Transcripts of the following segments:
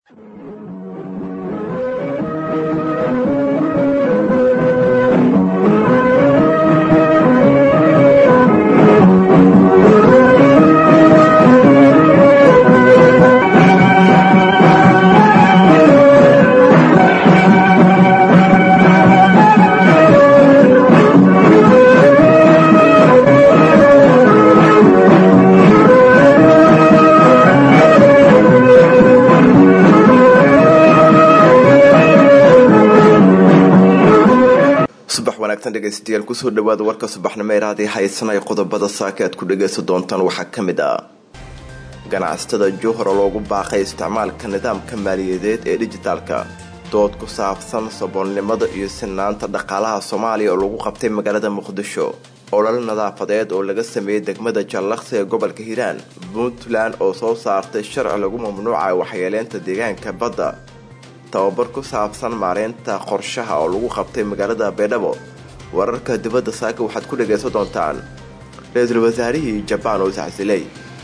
dhegeystayaal kusoo dhawaada warka subaxnimo ee raadii haysanaya qodobada saaka aad ku dhageysan doontaan waxaa ka mid ah ganacsatada juhra loogu baaqay isticmaalka nidaamka maaliyadeed ee dijitaalka dood ku saabsan saboolnimada iyo sinaanta dhaqaalaha soomaaliya oo lagu qabtay magaalada muqdisho olol nadaafadeed oo laga sameeyey degmada jallaqsi ee gobolka hiiraan puntland oo soo saartay sharci lagu mamnuuca waxyeeleynta deegaanka badda tababar ku saabsan maareynta qorshaha oo lagu qabtay magaalada baydhabo wararka dibadda saaka waxaad ku dhagaysan doontaan ra-iisul wasaarihii jabaan oo iscasilay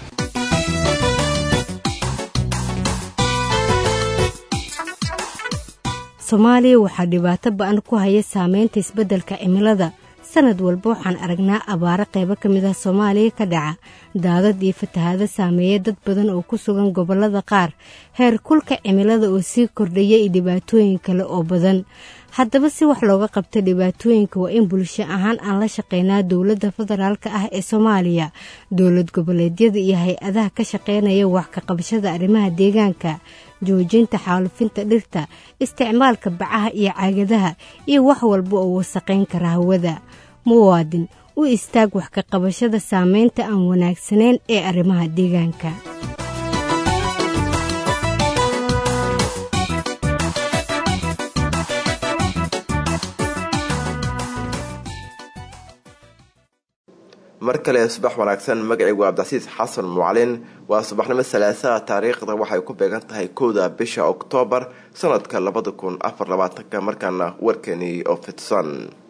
soomaaliya waxaa dhibaato ba-an ku haya saameynta isbeddelka cimilada sanad walba waxaan aragnaa abaaro qaybo ka mid ah soomaaliya ka dhaca daadad iyo fatahaado saameeya dad badan oo ku sugan gobollada qaar heer kulka cimilada oo sii kordhaya iyo dhibaatooyin kale oo badan haddaba si wax looga qabta dhibaatooyinka waa in bulsho ahaan aan la shaqeynaa dowladda federaalk ah ee soomaaliya dowlad goboleedyada iyo hay-adaha ka shaqeynaya wax ka qabashada arrimaha deegaanka joojinta xaalufinta dhirta isticmaalka bacaha iyo caagadaha iyo wax walba oo wasaqayn kara hawada muwaadin u istaag wax ka qabashada saameynta aan wanaagsanayn ee arrimaha deegaanka mar kale subax wanaagsan magacaygu cabdicasiis xasan mucalin waa subaxnimo salaasaha taariikhda waxay ku beegan tahay kowda bisha oktoobar sanadka labada kun afar labaatanka markaana warkeenii oo fidsan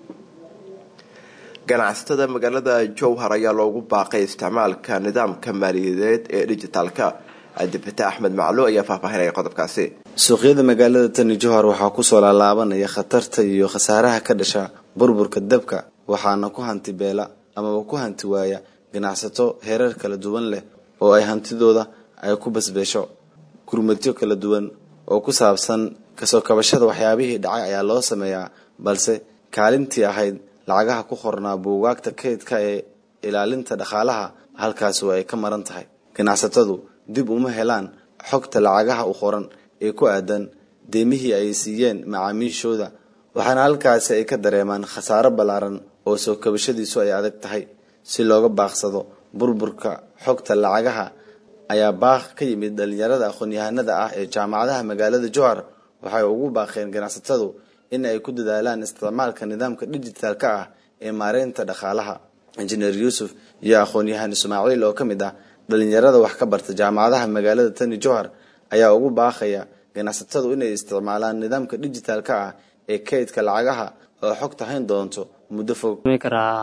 ganacsatada magaalada jowhar ayaa loogu baaqay isticmaalka nidaamka maaliyadeed ee dijitaalka cabdifatax axmed maclo ayaa faahfaahinaya qodobkaasi suuqyada magaalada tani jowhar waxaa kusoo laalaabanaya khatarta iyo khasaaraha ka dhasha burburka dabka waxaana ku hanti beela amaba ku hanti waaya ganacsato heerar kala duwan leh oo ay hantidooda ay ku basbeesho gurmadyo kala duwan oo ku saabsan kasoo kabashada waxyaabihii dhacay ayaa loo sameeyaa balse kaalintii ahayd lacagaha ku qornaa buugaagta kaydka ee ilaalinta dhaqaalaha halkaasi waa ay ka maran tahay ganacsatadu dib uma helaan xogta lacagaha u qoran ee ku aadan deemihii ay siiyeen macaamiishooda waxaana halkaasi ay ka dareemaan khasaaro ballaaran oo soo kabashadiisu ay adag tahay si looga baaqsado burburka xogta lacagaha ayaa baaq ka yimid dhalinyarada aqoon-yahanada ah ee jaamacadaha magaalada jowhar waxay ugu baaqeen ganacsatadu in ay ku dadaalaan isticmaalka nidaamka dijitaalka ah ee maareynta dhaqaalaha injineer yuusuf iyo aqoon-yahan ismaaciil oo ka mid ah dhalinyarada wax ka barta jaamacadaha magaalada tani jowhar ayaa ugu baaqaya ganacsatadu inay isticmaalaan nidaamka dijitaalka ah ee kaydka lacagaha oo xogta hayn doonto muddo fog karaa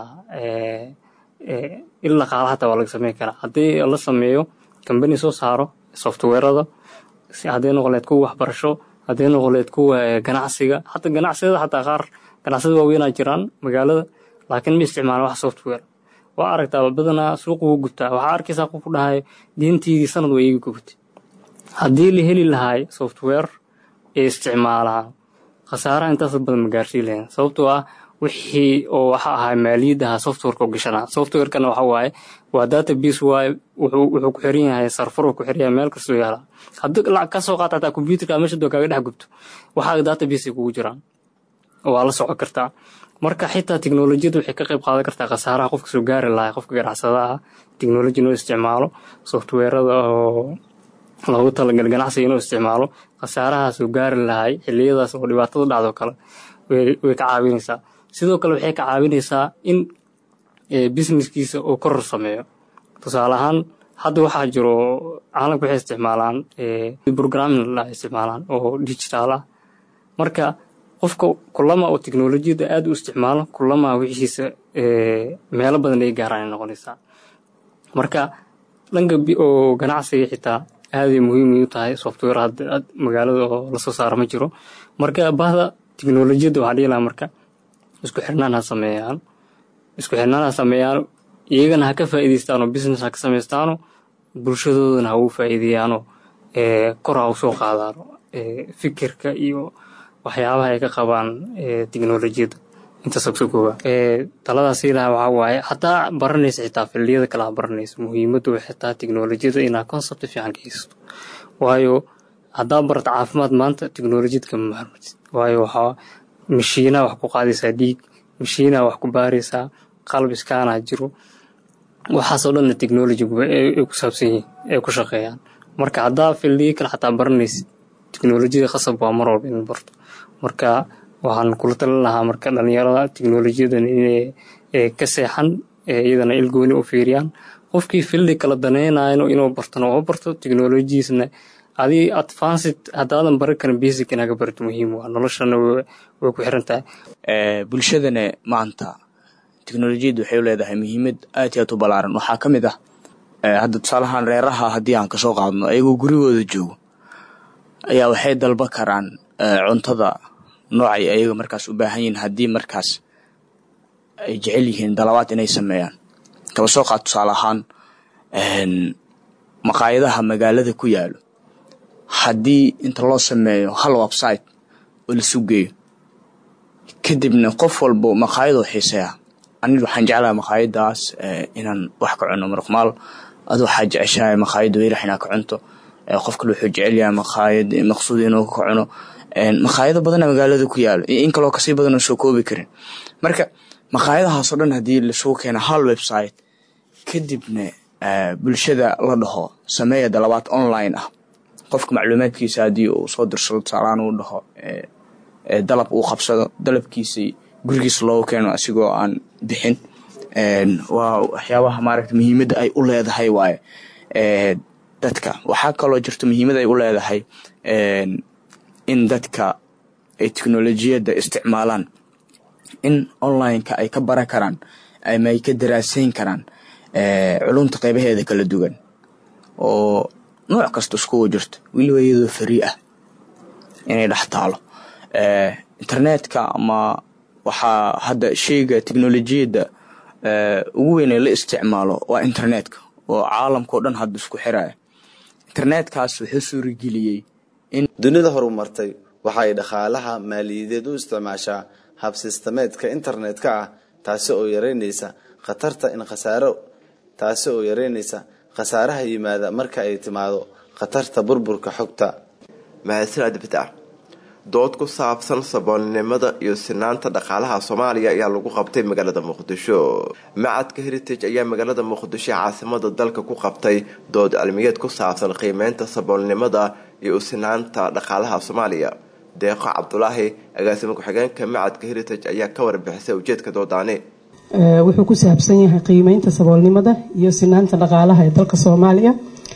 il dhaqaala hataa waa laga sameyn karaa haddii la sameeyo kambani soo saaro softwarada hadday noqoleed kuwa waxbarasho hadday noqoleed kuwa ganacsiga hataa ganacsiyada xataa qaar ganacsiyada waaweynaa jiraan magaalada laakiin ma isticmaalan wax software waa aragtaa badanaa suuqa wuu gutaa waxaa arkaysaa qof ku dhahay diintiidii sanad waa iiga gubtay haddii la heli lahaay software ee isticmaalaan khasaaraha intaas badan ma gaarsiin lahayn sababtoo ah wixii oo waxa ahaa maaliyadaha softwareka u gashanaa softwarekana waxa waaye waa database waaye wuxuu wuxuu ku xiran yahay sarfar uu ku xiran yahay meel kastoo yaala haddii lacag ka soo qaata hataa computerka meesha doo kaaga dhex gubto waxaa database ay kugu jiraan waa la socon kartaa marka xitaa teknolojiyada waxay ka qayb qaadan kartaa khasaaraha qofka soo gaari lahaa qofka ganacsadaha teknoloji inuu isticmaalo softwarada oo loogu talagalay ganacsiga inuu isticmaalo khasaaraha soo gaari lahay xiliyadaas oo dhibaatada dhacdo kale way ka caawinaysaa sidoo kale waxay ka caawinaysaa in businesskiisa uu koror sameeyo tusaale ahaan hadda waxaa jiro caalamka waxay isticmaalaan programming la isticmaalaan oo digital ah marka qofka kulama oo teknolojiyada aad u isticmaalo kulama wixiisa meelo badan ay gaaraan ay noqonaysaa marka dhanka oo ganacsiga xitaa aaday muhiim u tahay software hadda magaalada oo lasoo saaro ma jiro marka bahda tiknolojiyadda waxaa dhihi lahaa marka isku xirnaan ha sameeyaan isku xirnaan ha sameeyaan iyagana ha ka faa'iidaystaanoo business ha ka samaystaano bulshadoodana ha ugu faa'iideeyaanoo kor ha u soo qaadaano fikirka iyo waxyaabaha ay ka qabaan tiknolojiyadda intaas ka kooba taladaas ilaha waxaa waaye hataa baranaysa xitaa fildiyada kale ha baranaysa muhiimaddu xitaa tiknolojiyada inaa concept fiican ka haysato waayo haddaa barata caafimaad maanta tiknolojiyad kama maarmatid waayo waxaa mashiinaa wax ku qaadaysaa dhiig mashiinaa wax ku baaraysaa qalab iskaanaa jiro waxaasoo dhanna technologyguba ay ku saabsan yihiin ay ku shaqeeyaan marka haddaa fildiyo kale xataa baranaysid tiknolojiyada khasab waa mar walba in barto marka waxaan kula talin lahaa marka dhalinyarada tiknolojiyadan inay ka seexan iyadana ilgooni u fiiriyaan qofkii fildi kala danaynayo inuu bartona oo barto tiknolojiisna adii advanced haddaadan baran karin basic inaga barto muhiim waa noloshana way ku xiran tahay bulshadana maanta teknolojiyadda waxay u leedahay muhiimad aad iyo aad u ballaaran waxaa ka mid ah hadda tusaalahaan reeraha haddii aan kasoo qaadno ayagoo gurigooda joogo ayaa waxay dalba karaan cuntada noocay ayaga markaas u baahan yihiin haddii markaas ay jecel yihiin dalabaad inay sameeyaan kaba soo qaad tusaale ahaan maqaayadaha magaalada ku yaalo haddii inta loo sameeyo hal website oo la sugeeyo kadibna qof walbo maqaayadoo xiiseeya aniga waxaan jeclaha maqaayadaas inaan wax ka cuno marqmaal adu waxaa jeceshahay maqaayada weyrax inaa ka cunto qof kale wuxuu jecelyahay maqaayad maqsuud inuu ka cuno maqaayado badana magaalada ku yaalo iyo in kaloo kasii badan oo soo koobi karin marka maqaayadahaasoo dhan haddii lasugu keeno hal website kadibna bulshada la dhaho sameeya dalabaad online ah qofka macluumaadkiisa haddii uu soo dirsado tusaalaan uu dhaho dalab uu qabsado dalabkiisii gurigiisa loogu keeno asigoo aan bixin waa waxyaabaha maaragta muhiimadda ay u leedahay waaye dadka waxaa kaloo jirto muhiimad ay u leedahay in dadka ay teknolojiyadda isticmaalaan in online-ka ay ka baran karaan ama ay ka daraasayn karaan culumta qeybaheeda kala duwan oo nooc kasta iskugu jirto weliba iyadoo farii ah inay dhex taalo internetka ama waxaa hadda sheyga teknolojiyadda ugu weyn ee la isticmaalo waa internetka oo caalamkao dhan hadda isku xiraya internetkaas wuxuu suurageliyey in dunida horumartay waxay dhaqaalaha maaliyadeed u isticmaashaa hab sistemeedka internetka ah taasi oo yareynaysa khatarta in khasaaro taasi oo yareynaysa khasaaraha yimaada marka ay timaado khatarta burburka xogta mahadsanid bitac dood ku saabsan saboolnimada iyo sinaanta dhaqaalaha soomaaliya ayaa lagu qabtay magaalada muqdisho macadka heritage ayaa magaalada muqdisho caasimada dalka ku qabtay dood cilmiyeed ku saabsan qiimeynta saboolnimada iyo usinaanta dhaqaalaha soomaaliya deeqo cabdulaahi agaasimo ku-xigeenka macadka heritage ayaa ka warbixisay ujeedka doodaani wuxuu ku saabsan yahay qiimeynta saboolnimada iyo sinaanta dhaqaalaha ee dalka soomaaliya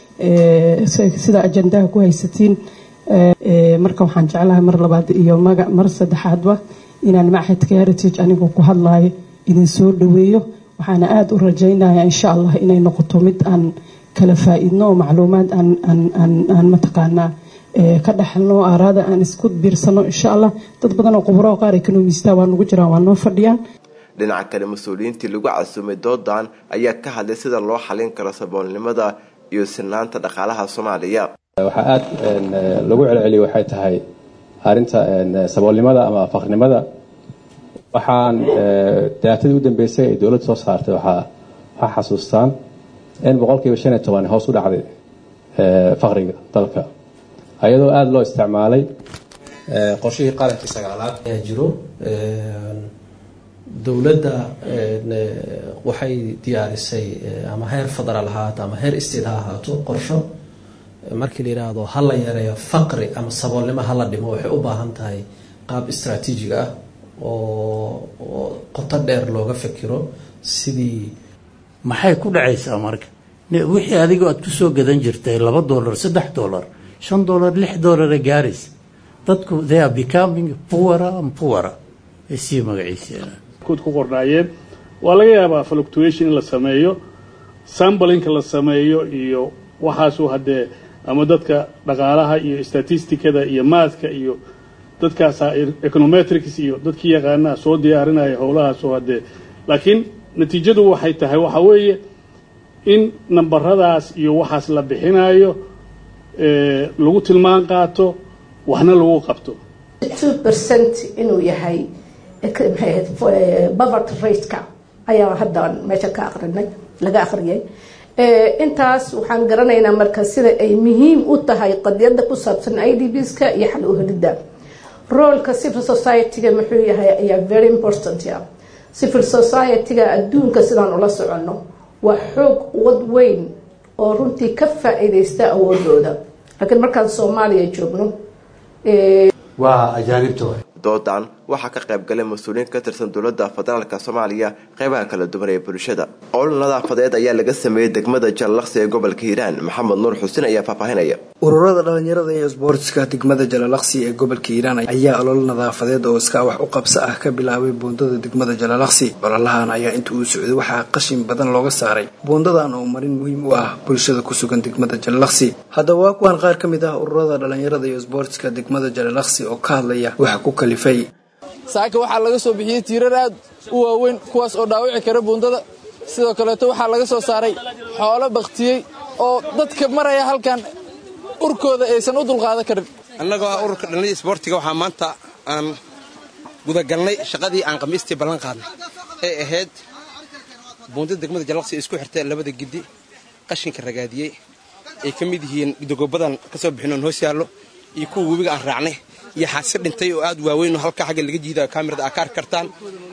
sida ajandaha ku haysatiin marka waxaan jeclahay mar labaad iyo mar saddexaadba inaan machadka heritage anigoo ku hadlayo idin soo dhaweeyo waxaana aada u rajaynaya insha allah inay noqoto mid aan kala faa-iidno oo macluumaad aan mataqaanaa ka dhaxalno aaraada aan isku biirsano insha allah dad badan oo khuburo qaar ekonomista waa nagu jiraan waa noo fadhiyaan dhinaca kale mas-uuliyiintii lagu casuumay doodan ayaa ka hadlay sida loo xalin karo saboolnimada iyo sinaanta dhaqaalaha soomaaliya waxaa aada lagu celceliya waxay tahay arinta saboolnimada ama faqrinimada waxaan daatadii u dambeysay ay dowladda soo saartay waxaa xasuustaan in boqolkiiba shan iyo toban hoos u dhacday faqriga dalka ayadoo aada loo isticmaalay qorshihii qarankii sagaalaad ayaa jiro dowladda waxay diyaarisay ama heer federaal ahaato ama heer state ha ahaato qorsho markii la yidhaahdo ha la yareeyo faqri ama saboolnimo hala dhimo waxay u baahan tahay qaab istraatiijig ah oo qoto dheer looga fikiro sidii maxay ku dhacaysaa marka wixii adigoo aad kusoo gadan jirtay laba dollar saddex dollar shan dollar lix dollara gaaraysa dadku they are becoming poorer and poorer ay sii magaciiseen ku qornaayeen waa laga yaabaa fluctuation in la sameeyo sambalinka la sameeyo iyo waxaasu haddee ama dadka dhaqaalaha iyo statisticada iyo maathka iyo dadkaasa econometrics iyo dadkii yaqaanaa soo diyaarinaya howlahaas oo haddee laakiin natiijadu waxay tahay waxa weeye in nambaradaas iyo waxaas la bixinayo lagu tilmaan qaato waxna lagu qabto two percent inuu yahay bavert rateka ayaa hadda meesha ka aqrinay laga aqriyay intaas waxaan garanaynaa marka sida ay muhiim u tahay qadiyada ku saabsan i d bska iyo xal uhelida roolka civil society-ga muxuu yahay ayaa very important ya civil society-ga adduunka sidaan ula soconno waa xoog wad weyn oo runtii ka faa-iideysta awoodooda laakiin markaan soomaaliya joogno waa ajaanibta doodan waxaa ka qayb galay mas-uuliyiin ka tirsan dowladda federaalka soomaaliya qeybaha kala duwan ee bulshada olol nadaafadeed ayaa laga sameeyey degmada jallaqsi ee gobolka hiiraan maxamed nuur xuseen ayaa faahfaahinaya ururada dhalinyarada iyo isboortiska degmada jalalaqsi ee gobolka hiiraan ayaa olol nadaafadeed oo iska wax u qabso ah ka bilaabay buundada degmada jalalaqsi ololahan ayaa inta uu socday waxaa qashin badan looga saaray buundadan oo marin muhiim u ah bulshada ku sugan degmada jalalaqsi haddaba waa kuwan qaar ka mid ah ururada dhalinyarada iyo isboortiska degmada jalalaqsi oo ka hadlaya waxa ku kalifay saaka waxaa laga soo bixiyey tiirar aad u waaweyn kuwaas oo dhaawici kara buundada sidoo kaleeto waxaa laga soo saaray xoolo bakhtiyey oo dadka maraya halkan urkooda aysan u dulqaadan karin annagoo ah ururka dhallinyada isboortiga waxaa maanta aan gudagalnay shaqadii aan khamiistii ballan qaadnay ee ahayd buundada degmada jallaqsi isku xirtay labada giddi qashinka ragaadiyey ay ka mid yihiin dogobadan ka soo bixinoon hoos yaallo iyo kuwa webiga aan raacnay iyo xaasi dhintay oo aad waaweyn oo halkaa xagga laga jiida kaamirada aa ka arki kartaan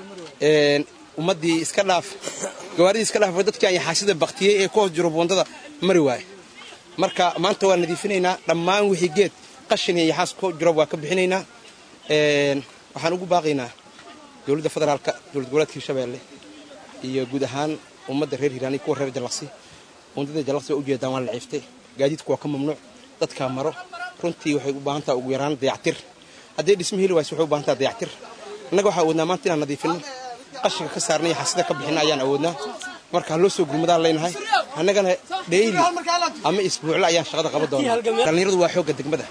ummaddii iska dhaaf gawaaridii iska dhaaf dadkii aan yaxaasida baktiyey ee ku hoos jiro buundada mari waaye marka maanta waa nadiifinaynaa dhammaan wixii geed qashin iyo yaxaas ku jiro waa ka bixinaynaa waxaan ugu baaqaynaa dowladda federaalka dowlad goboleedka hirshabeelle iyo guud ahaan ummadda reer hiiraan iyo kuwa reer jallaqsi buundada jallaqsi waa ujeedaan waa la ciiftay gaadiidku waa ka mamnuuc dadkaa maro runtii waxay u baahan taha ugu yaraan dayactir haddii dhisma heli wayse waxay u baahan taha dayactir annaga waxaa awoodnaa maanta inaan nadiifinno qashinka ka saarna iyo xasida ka bixinna ayaan awoodnaa marka ha loo soo gurmadaan leynahay annagana dheyli ama isbuucle ayaan shaqada qaban doonaa dhallinyaradu waa xoogga degmada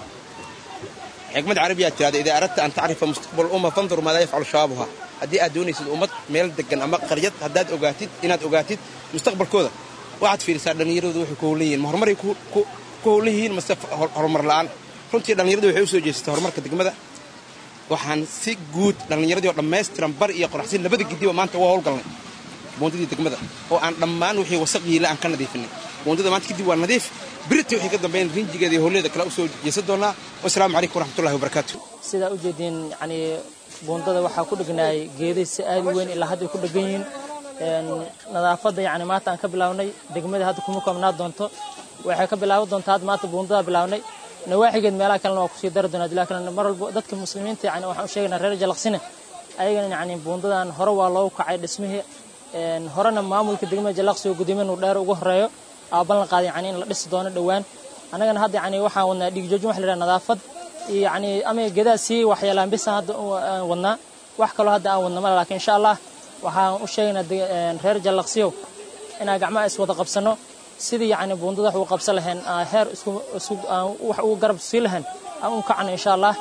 xikmad carabiyaa tirahda idaa aradta an tacrifa mustaqbal umma fandur maadaa yafcalu shawaabuha haddii aad doonaysid ummad meel degan ama qaryad haddaad ogaatid inaad ogaatid mustaqbalkooda waxaad fiirisaa dhallinyaradu waxay ku howlan yihiin ma horumaray ku howlan yihiin mase horumar la'aan runtii dhallinyaradu waxay u soo jeesatay horumarka degmada waxaan si guud dhallinyaradii oo dhammaystiran bar iyo qoraxsin labada gidiba maanta waa howlgalnay buundadii degmada oo aan dhammaan wixii wasaq yiila aan ka nadiifinay buundada maanta kadib waa nadiif birita wixii ka dambeyn rinjigeeda iyo howleeda kale u soo jeesan doonaa wasalaamu calaykum waraxmatullahi wabarakaatu sidaa ujeediin yani buundada waxaa ku dhegnaayay geeday si aad u weyn ilaa hadda ku dhegan yihiin nadaafadda yani maanta aan ka bilaabnay degmada hadda kuma koobnaa doonto waxay ka bilaaban doontaa hadda maanta buundada bilaabnay nawaaxigeed meelaha kalena waa kusii dari doonaa dilaa kalena mar walba dadka muslimiinta yani waxaan u sheegaynaa reer jalaqsine ayagana yani buundadan hore waa loogu kacay dhismihii horena maamulka degmada jalaqsi oo gudoomiya nu dheer ugu horeeyo aa ballan qaaday yani in la dhisi doono dhowaan annagana hadda yani waxaan wadnaa dhiigjoojin waxa la yidhaha nadaafad iyo yani ama gedaa sii waxyeelaan bisan hadda aan wadnaa wax kaloo hadda aan wadna male laakiin insha allah waxaan u sheegaynaa reer jalaqsiyow inaan gacmaha iswada qabsano sidii yani buundada wax ugu qabsan lahayn heer wax ugu garab sii lahayn aan u kacno insha allah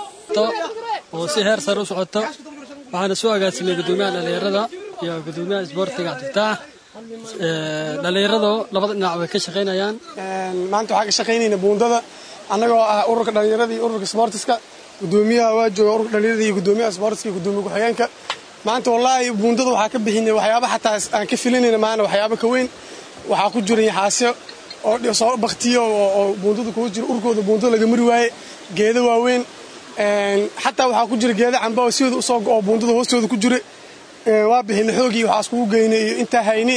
oo si heer sare u socoto waxaana soo agaasimay gudoomiyaha dhallinyarada iyo gudoomiyaha isboortiga cabdifitaax dhallinyarado labada dhinac way ka shaqaynayaan maanta waxaa ka shaqaynayna buundada annagoo ah ururka dhallinyarada iyo ururka isboortiska gudoomiyaha waa jooga ururka dhallinyarada iyo gudoomiyaha isboortiska iyo gudoomiya ku-xigeenka maanta wallaahi buundada waxaa ka bixinay waxyaaba xataa aan ka filinayna maana waxyaaba ka weyn waxaa ku jira yaxaasyo oo soo baktiyo oo buundada kugu jira urkooda buundada laga mari waaye geedo waaweyn xataa waxaa ku jira geeda camba oo siooda usoo go-oo buundada hoostooda ku jira waa bixina xoogii waxaa iskugu geynay iyo intaa hayni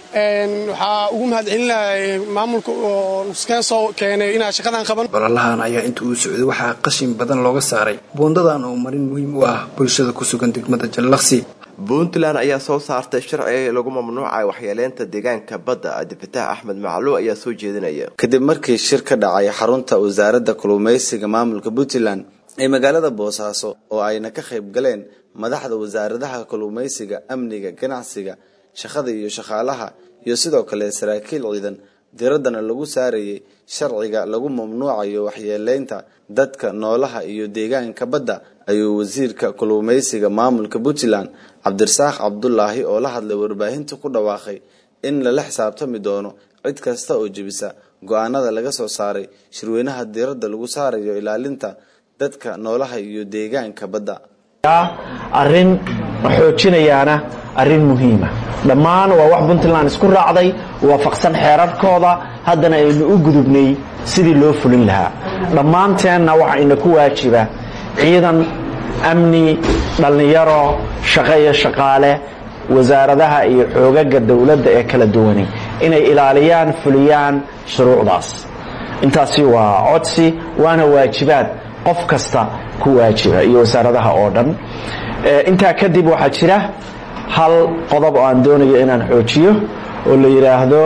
waxaa ugu mahadcelinahay maamulka oo nuskeen soo keenay inaa shaqadan qaban ololahan ayaa inta uu socday waxaa qashin badan looga saaray buundadan oo marin muhiim u ah bulshada ku sugan degmada jallaqsi puntland ayaa soo saartay sharci lagu mamnuucay waxyeeleynta deegaanka badda cabdifitaax axmed macluw ayaa soo jeedinaya kadib markii shir ka dhacay xarunta wasaaradda kalluumaysiga maamulka puntland ee magaalada boosaaso oo ayna ka qayb galeen madaxda wasaaradaha kalluumaysiga amniga ganacsiga shaqada iyo shaqaalaha iyo sidoo kale saraakiil ciidan diraddana lagu saarayay sharciga lagu mamnuucayo waxyeeleynta dadka noolaha iyo deegaanka badda ayuu wasiirka kalluumeysiga maamulka puntland cabdirasaaq cabdulaahi oo la hadlay warbaahinta ku dhawaaqay in lala xisaabtami doono cid kasta oo jebisa go-aanada laga soo saaray shirweynaha diradda lagu saarayo ilaalinta dadka noolaha iyo deegaanka badda arrin xoojinayaana arrin muhiima dhammaan waa wax puntland isku raacday waafaqsan xeerarkooda haddana aynu u gudubnay sidii loo fulin lahaa dhammaanteenna waxaa ina ku waajiba ciidan amni dhallinyaro shaqo iyo shaqaale wasaaradaha iyo xoogaga dowladda ee kala duwani inay ilaaliyaan fuliyaan shuruucdaas intaasi waa codsi waana waajibaad qof kasta ku waajiba iyo wasaaradaha oo dhan intaa kadib waxaa jira hal qodob oo aan doonayo inaan xoojiyo oo la yidhaahdo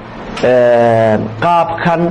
qaabkan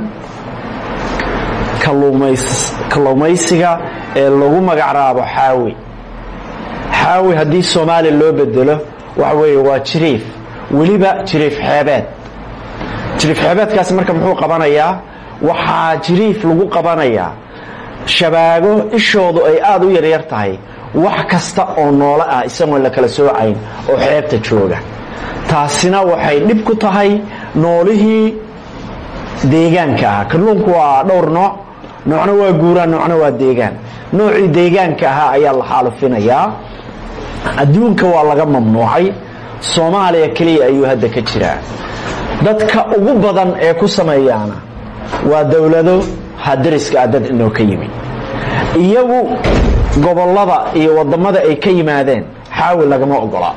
kalluumaysiga ee lagu magacraabo xaawi xaawi haddii soomaaliya loo bedelo waxa weeye waa jiriif weliba jiriif xeebeed jiriif xeebeedkaasi marka muxuu qabanayaa waxaa jiriif lagu qabanayaa shabaago ishoodu ay aada u yaryar tahay wax kasta oo noolo ah isagoon la kala soocayn oo xeebta jooga taasina waxay dhib ku tahay noolihii deegaanka ah kalluunku waa dhowr nooc noocna waa guuraan noocna waa deegaan noocii deegaanka ahaa ayaa la xaalufinayaa adduunka waa laga mamnuucay soomaaliya keliya ayuu hadda ka jiraa dadka ugu badan ee ku sameeyaana waa dowlado hadariska ah dad inoo ka yimi iyagu gobollada iyo wadamada ay ka yimaadeen xaawi lagama ogola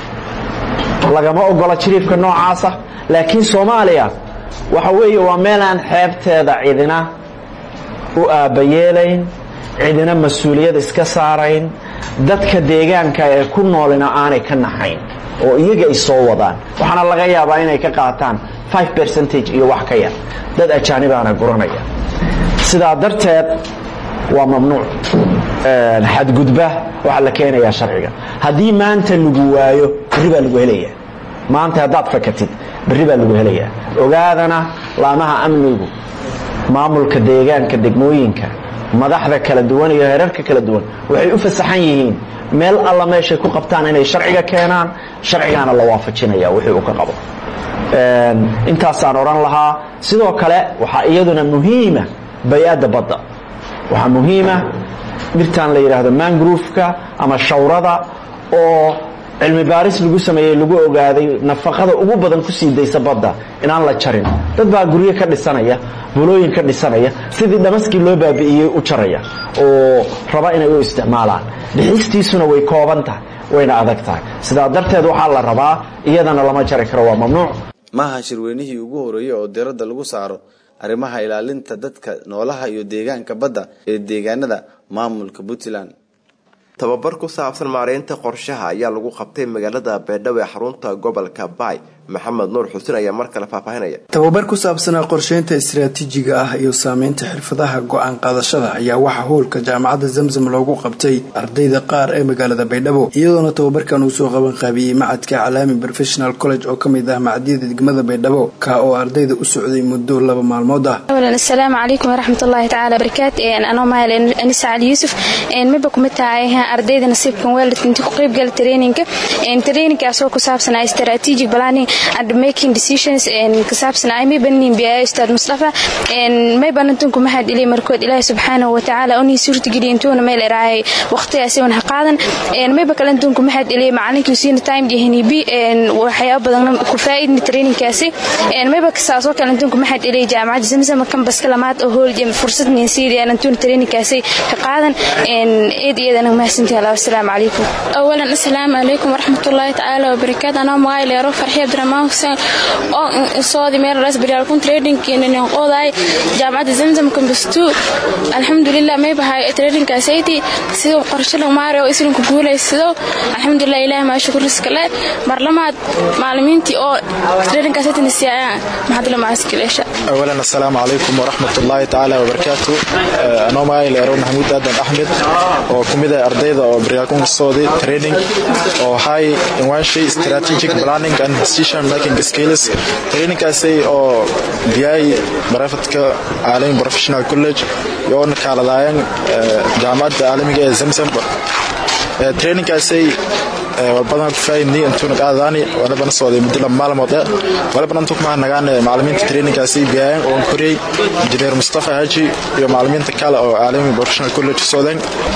lagama ogola jiriifka noocaasa laakiin soomaaliya waxa weeye waa meel aan xeebteeda cidina u aabbayeelayn cidina mas-uuliyad iska saarayn dadka deegaanka ee ku noolina aanay ka naxayn oo iyaga ay soo wadaan waxaana laga yaabaa inay ka qaataan percentage iyo wax ka yar dad ajaanibaana guranaya sidaa darteed waa mamnuuc xadgudba waxaa la keenayaa sharciga haddii maanta lagu waayo berri baa lagu helayaa maanta haddaad fakatid berri baa lagu helayaa ogaadana laamaha amnigu maamulka deegaanka degmooyinka madaxda kala duwan iyo heerarka kala duwan waxay u fasaxan yihiin meel alla meeshay ku qabtaan inay sharciga keenaan sharcigaana la waafajinaya wixii uu ka qabo intaasaan odhan lahaa sidoo kale waxaa iyaduna muhiima bay-adda badda waxaa muhiima dhirtan la yidhaahdo mangroofka ama shawrada oo cilmi baaris lagu sameeyey lagu ogaaday nafaqada ugu badan ku sii daysa badda inaan la jarin dad baa guryo ka dhisanaya bulooyin ka dhisanaya sidii dhamaskii loo baabi'iyey u jaraya oo raba inay u isticmaalaan bixistiisuna way kooban tahay wayna adag tahay sidaa darteed waxaa la rabaa iyadana lama jari karo waa mamnuuc maaha shirweynihii ugu horeeyey oo diradda lagu saaro arrimaha ilaalinta dadka noolaha iyo deegaanka badda ee deegaanada maamulka puntland tababar ku saabsan maareynta qorshaha ayaa lagu qabtay magaalada beedhabo ee xarunta gobolka baay maxamed nuur xuseen ayaa mar kale faahfaahinaya tababar ku saabsanaa qorsheynta istaraatiijiga ah iyo saameynta xirfadaha go-aan qaadashada ayaa waxaa howlka jaamacadda zamzam loogu qabtay ardayda qaar ee magaalada baydhabo iyadoona tababarkan uu soo qaban qaabiyey macadka calaami professional college oo kamid ah macdiyada degmada baydhabo ka oo ardayda u socday muddo laba maalmood ah asalaamu calaykum waraxmatullaahi tacaala barakaat anoo mahal anisa cali yuusuf miba kumid tahay ardayda nasiibkan weeldad intii ku qaybgala traininka traininkaasoo ku saabsanaa strategic planning and making decisions ka saabsanaa maybanin biyaa ustaad mustafa maybanantunku mahad ilay markood ilaahi subxaanahu watacaala unii suurtageliya intuuna meel eraayay waqtigaasiwan ha qaadan mayba kalantunku mahad ilay macalinkii siina time jahnibi waxyaaba badan ku faa'iidni traininkaasi mayba kasaasoo kalantunku mahad ilay jaamacadda zamzama kambaska lamaad oo hool fursad ninsiidiyaan antuuna traininkaasi ka qaadan eed iyadana mahadsantihi allah wasalaamu calaykum awalan assalaamu calaykum waraxmatullaahi tacaala wabarakaatu anoo magaay leero farxi abdiraxmaan xuseen oo soodi meel rasbiryaalkun tradingkiinanin qodaay jaamacadda zamzam kambastu alxamdulilah may bahay tradingkaasayti siduu qorshe maari oo islinka guulaysado alxamdulilah ilaah maa shukuriskale marlamaad maalimiintii oo tradingkaasayti nasiyaayaan maxadla maaskileesha awalan assalaamu calaykum waraxmatullaahi tacaala wabarakaatu anoo magaay leero maxamuud aadan axmed oo kumid ah ardayda oo baryaalkun soodi training oo hay inwaanshi strategic planning and decision decision making skills traininkaasi oo biyay barafadka caalami professional college yoona kaaladaayeen jaamacadda caalamiga ee zamzam traininkaasi walbadan ku faayidnay intuuna qaadadaani walibana socday muddo laba maalmood eh walibana intuu kuma nagaan macallimiinta traininkaasi biyaayan oo koriyey injineer mustafa haji iyo macallimiinta kale oo caalami professional college socdeen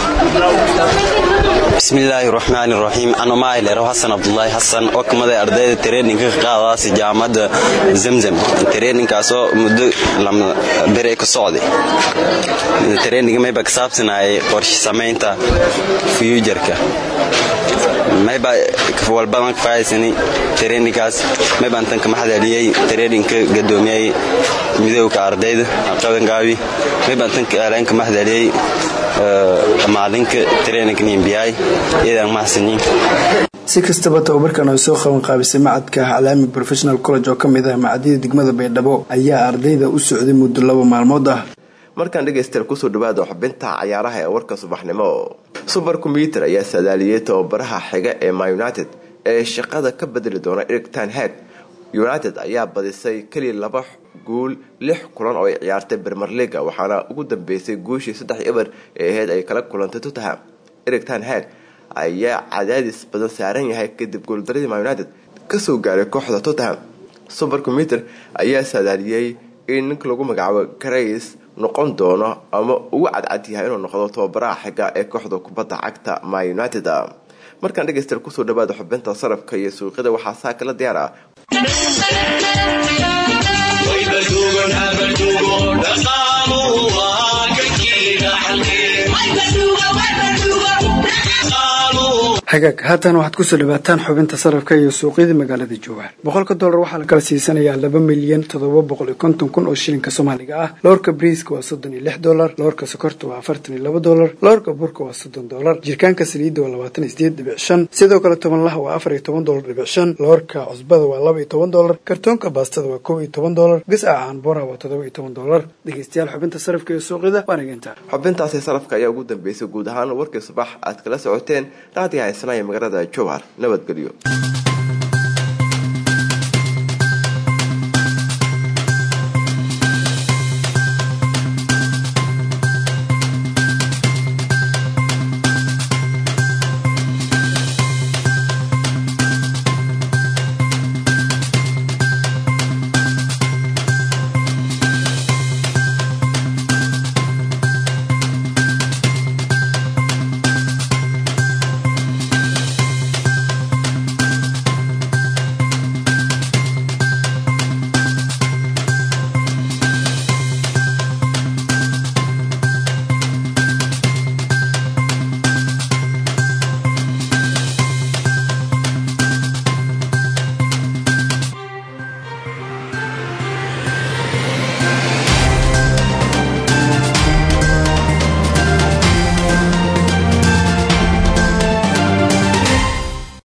bismillaahi raxmaani raxiim ano maaileero xasan cabdulaahi xasan oo kamida ardayda traininka ka qaadaasi jaamacadda zamzam traininkaasoo muddo lama bere ka socday traininga mayba ka saabsanayay qorshe samaynta fuujarka mayba walbadan ka faa'iidsani traininkaas maybaan tan kama hadaliyey traininka gadoomiyey midowga ardayda qabankaabi maybaan tan kaaleen kama hadaliyey maalinka traininka nimbiyay iyadaan mahadsanyiin si kastaba tababarkan ay soo qaban qaabisay macadka calaami professional college oo ka mid ah macadyada degmada baydhabo ayaa ardayda u socday muddo laba maalmood ah markaan dhegaystayaal kusoo dhawaada xubinta cayaaraha ee warka subaxnimo suber combyuter ayaa saadaaliyey tababaraha xiga ee ma united ee shaqada ka bedeli doona erig tan hag united ayaa badisay keliya laba guul lix kulan oo ay ciyaartay bermer liga waxaana ugu dambeysay guushii saddex eber ee aheyd ay kala kulantay tottenham erig tan hag ayaa cadaadis badan saaran yahay kadib gooldaradii ma united kasoo gaaray kooxda tottenham suber combyuter ayaa saadaaliyey in ninka lagu magacaabo grace noqon doono ama ugu cadcad yahay inuu noqdo tababaraha xiga ee kooxda kubadda cagta ma united markaan dhegaystayaal kusoo dhawaada xubinta sarafka iyo suuqyada waxaa saa kala diyaar ah hagaag haatan waxaad kusoo dhawaataan xubinta sarafka iyo suuqyada magaalada jowhar boqolka dollar waxaa la kala siisanayaa laba milyan toddoba boqol iyo konton kun oo shilinka soomaaliga ah loorka briiska waa soddon iyo lix dollar loorka sokorta waa afartan iyo laba dollar loorka burka waa soddon dollar jirkaanka saliidda waa labaatan iyo sideed dhibic shan sidoo kale tobanlaha waa afar iyo toban dollar dhibic shan loorka cusbada waa laba iyo toban dollar kartoonka baastada waa kow iyo toban dollar gasca caanboora waa toddoba iyo toban dollar dhegeystayaal xubinta sarafka iyo suuqyada waa nageyntaa xubintaasi sarafka ayaa ugu dambeysay guud ahaan warkii subax aad kala socoteen raadiga haysanaya magaalada jowhar nabadgelyo